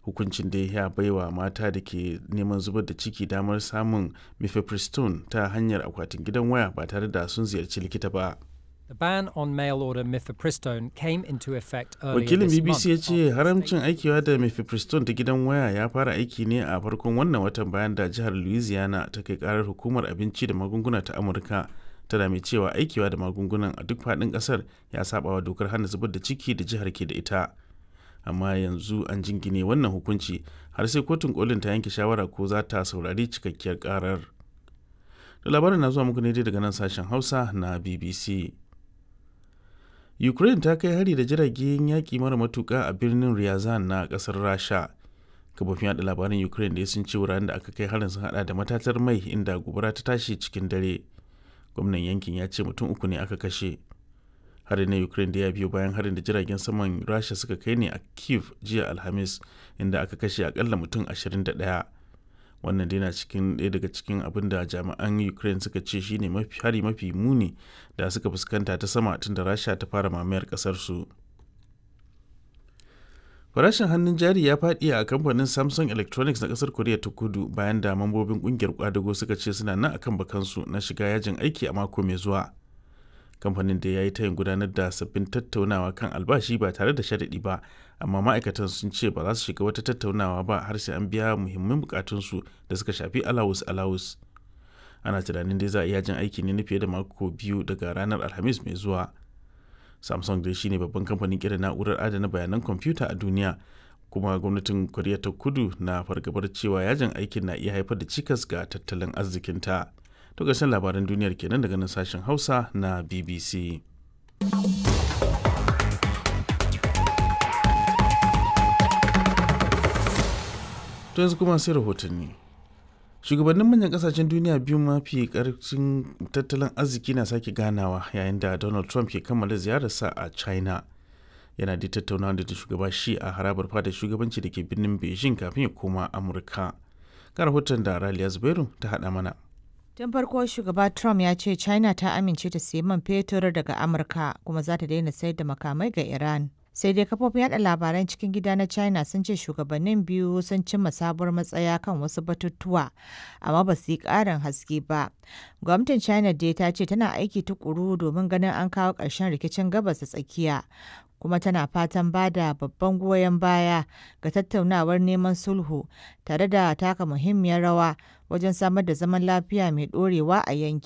hukuncin da ya baiwa mata da ke neman zubar da ciki damar samun mifepristone ta hanyar akwatin gidan waya ba tare da sun ziyarci likita ba. The ban on mail order mifepristone came into effect earlier wakilin this bbc ya month. ce haramcin aikiwa da mifepristone ta gidan waya ya fara aiki ne a farkon wannan watan bayan da jihar louisiana ta kai karar hukumar abinci da magunguna ta amurka tana mai cewa aikiwa da magungunan a duk faɗin ƙasar ya saba wa dokar hana zubar da ciki da jihar ke da ita amma yanzu an jingine wannan hukunci har sai kotun kolin ta yanke shawara ko za ta saurari cikakkiyar karar da labarin na zuwa muku ne dai daga nan sashen hausa na bbc ukraine ta kai hari da jiragen yaƙi mara matuƙa a birnin ryazan na ƙasar rasha kafofin yada labaran ukraine da sun ce wuraren da aka kai harin sun hada da matatar mai inda gobara ta tashi cikin dare gwamnan yankin ya ce mutum uku ne aka kashe harin na ukraine da ya biyo bayan harin da jiragen saman rasha suka kai ne a kiev jiya alhamis inda aka kashe akalla mutum 21 wannan dai na cikin ɗaya daga cikin abin da jami'an ukraine suka ce shine mafi hari mafi muni da suka fuskanta ta sama tun da rasha ta fara mamayar ƙasar su farashin hannun jari ya faɗi a kamfanin samsung electronics na ƙasar koriya ta kudu bayan da mambobin ƙungiyar kwadago suka ce suna nan akan bakansu na shiga yajin aiki a mako mai zuwa kamfanin da ya yi tayin gudanar da sabbin tattaunawa kan albashi ba tare da sharaɗi ba amma ma'aikatan sun ce ba za su shiga wata tattaunawa ba har sai an biya muhimman bukatunsu da suka shafi alawus alawus ana tunanin dai za a iya jin aiki ne na fiye da mako biyu daga ranar alhamis mai zuwa samsung dai shine babban kamfanin kera na'urar adana bayanan kwamfuta a duniya kuma gwamnatin koriya ta kudu na fargabar cewa yajin aikin na iya haifar da cikas ga tattalin arzikinta to ƙarshen labaran duniyar kenan daga nan sashen hausa na bbc to yanzu kuma sai rahotanni shugabannin manyan kasashen duniya biyu mafi karfin tattalin arziki na sake ganawa yayin da donald trump ke kammala ziyararsa a china yana da tattaunawa da shugaba shi a harabar fadar shugabanci da ke birnin beijing kafin ya koma amurka ga rahoton da raliya zubairu ta haɗa mana Tun farko shugaba Trump ya ce China ta amince ta sayi man fetur daga Amurka kuma za ta daina sayar da makamai ga Iran. Sai dai kafofin yada labaran cikin gida na China sun ce shugabannin biyu sun cimma sabuwar matsaya kan wasu batutuwa, amma ba su yi ƙarin haske ba. Gwamnatin China dai ta ce tana aiki tukuru domin ganin an kawo ƙarshen rikicin gabas da tsakiya. kuma tana fatan ba da babban goyon baya ga tattaunawar neman sulhu tare da taka muhimmiyar rawa wajen samar da zaman lafiya mai ɗorewa a yankin.